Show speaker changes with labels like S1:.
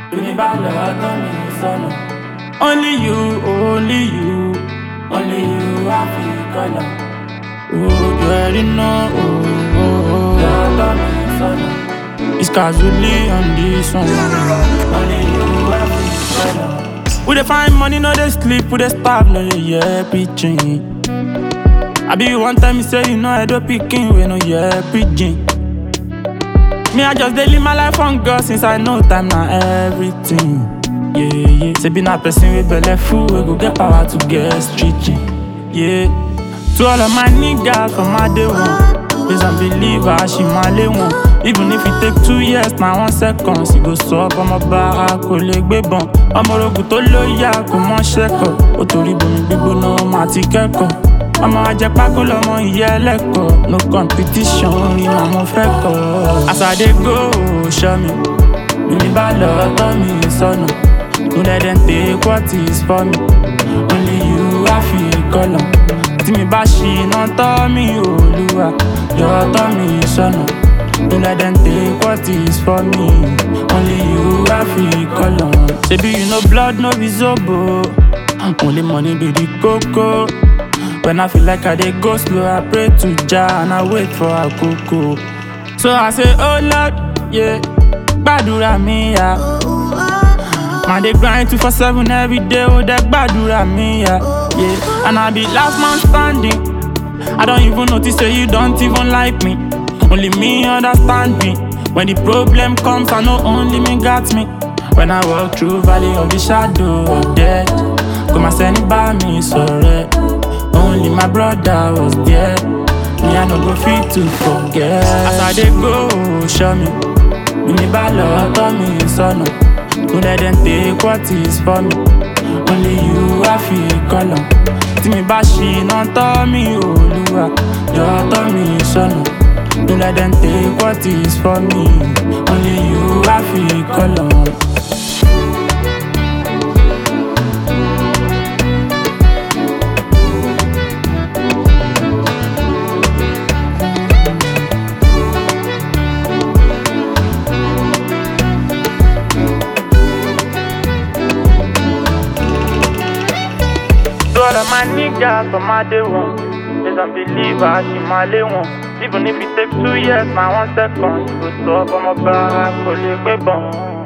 S1: Bíní bá lọ tán mi sọnù. Only you, only you, only you á fi kọ́lọ̀. Oh, you already know. Oh, oh, oh. Lọ tán mi sọnù. It's casually on this one. Only you á fi kọ́lọ̀. We dey find money, no dey sleep, we dey starve, no dey hear preaching. I be one time you say you know I do picking, we no hear preaching. Me, I just dey live my life on God since I know time na everything. Yeah, yeah. Say be na person with belle full, we go get power to get stretching. Yeah. To all of my niggas from my day one, please and believe I she my lay one. Even if it take two years, na one second, she go sub ọmọ bàrà kò lè gbé bọn. Ọmọ orogun tó lóyà kò mọ ṣẹ́kọ̀, ó torí bomi gbígbóná ọmọ àti kẹ́kọ̀ọ́. ọmọ ajẹpákó lọmọ ìyá ẹlẹ́kọ̀ọ́ no competition orin náà mo fẹ́ kọ́. as i dey go show me bíní bá lọ tọ́ mi sọ́nà no let them take what is for me only you á fi kọ́lọ̀ tí mi bá ṣìnà tọ́ mi olúwa yọ tọ́ mi sọ́nà no let them take what is for me only you á fi kọ́lọ̀ ṣebí you know blood no be zobo only money be the koko. When I feel like I dey go slow, I pray to Jah and I wait for Akoko. So I say, Oh Lord, yeah, gbàdúrà mi ya. Man dey grind two for seven every day, oh dey gbàdúrà mi ya. Yeah, and I be last man standing. I don't even notice say you don't even like me. Only me understand me. When the problem comes, I know only me got me. When I walk through valley of the shadow of death, kò má sẹ́ni bá mi sọ̀rẹ́. Only my brother was there. Me, I no go fit to forget. As I dey go, show me. Bíní bá lọ tọ́ mi sọ́nà. No let them take what is for me. Only you á fi kọ́lọ̀. Tí mi bá ṣìnà tọ́ mi olúwa. Yọ tọ́ mi sọ́nà. No let them take what is for me. Only you á fi kọ́lọ̀. To all of my niggas from my day one Please don't believe I she my lay one Even if it take two years, my one second You go stop, I'm a bar, I call you, baby